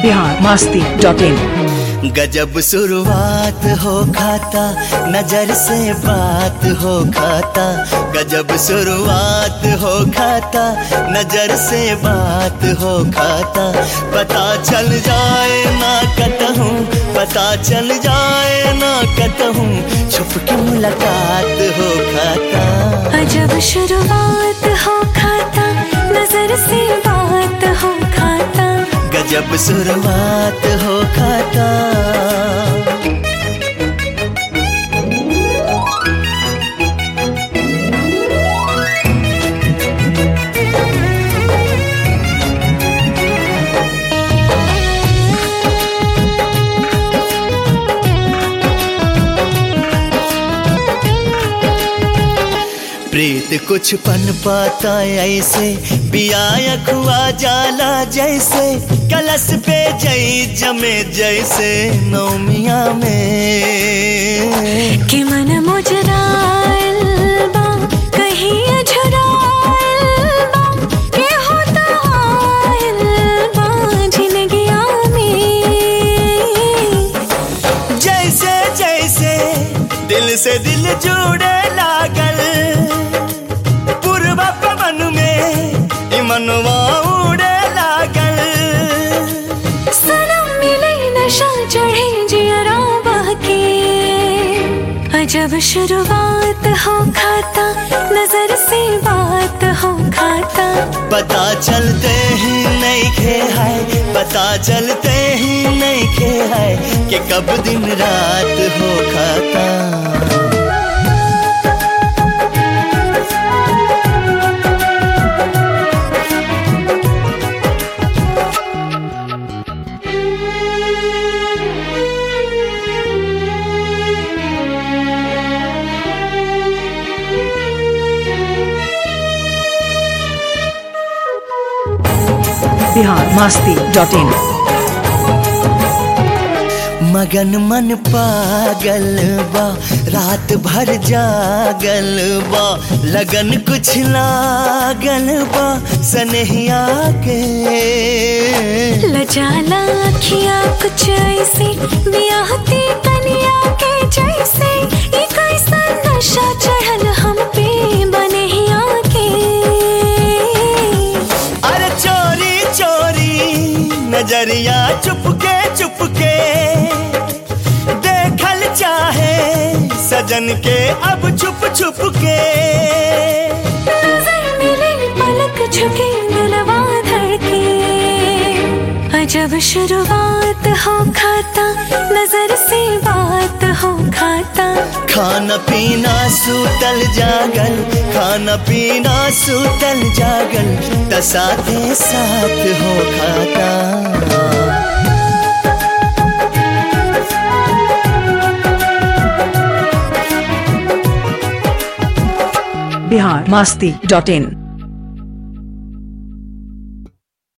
Bihar Masti dot in गजब शुरुआत हो खाता नजर से बात हो खाता गजब शुरुआत हो खाता नजर से बात हो खाता पता चल जाए ना कतहूँ पता चल जाए ना कतहूँ छुप के मुलाकात हो खाता अजब शुरुआत हो खाता नजर से बात हो खाता गजब शुरुआत हो खाता प्रीत कुछ पन पाता ऐसे पिया खुआ जाला जैसे कलश पे जई जमे जैसे नौमिया में कि मन मुजराइल बा कहीं अझराइल बा के होता आइल बा जिंदगिया में जैसे जैसे दिल से दिल जुड़े लागल पूर्व पवन में ई मनवा उड़े लागल सनम मिले नशा चढ़े जियरा बहके अजब शुरुआत हो खाता नजर से बात हो खाता पता चलते ही नहीं खे है पता चलते ही नहीं खे है कि कब दिन रात हो खाता बिहार मास्ती डॉट इन मगन मन पागल बा रात भर जागल बा लगन कुछ लागल बा सनहिया के लजाला अखियां कुछ ऐसे बियाहती कनिया के जैसे ये कैसा नशा चढ़ल हम पे बनहिया के अरे चोरी चोरी नजरिया चुपके चुपके देखल चाहे सजन के अब छुप छुप के नजर मिले पलक झुके दिलवा धड़के अजब शुरुआत हो खाता नजर से बात हो खाता खाना पीना सूतल जागल खाना पीना सूतल जागल तसाते साथ हो खाता बिहार मास्ती डॉट इन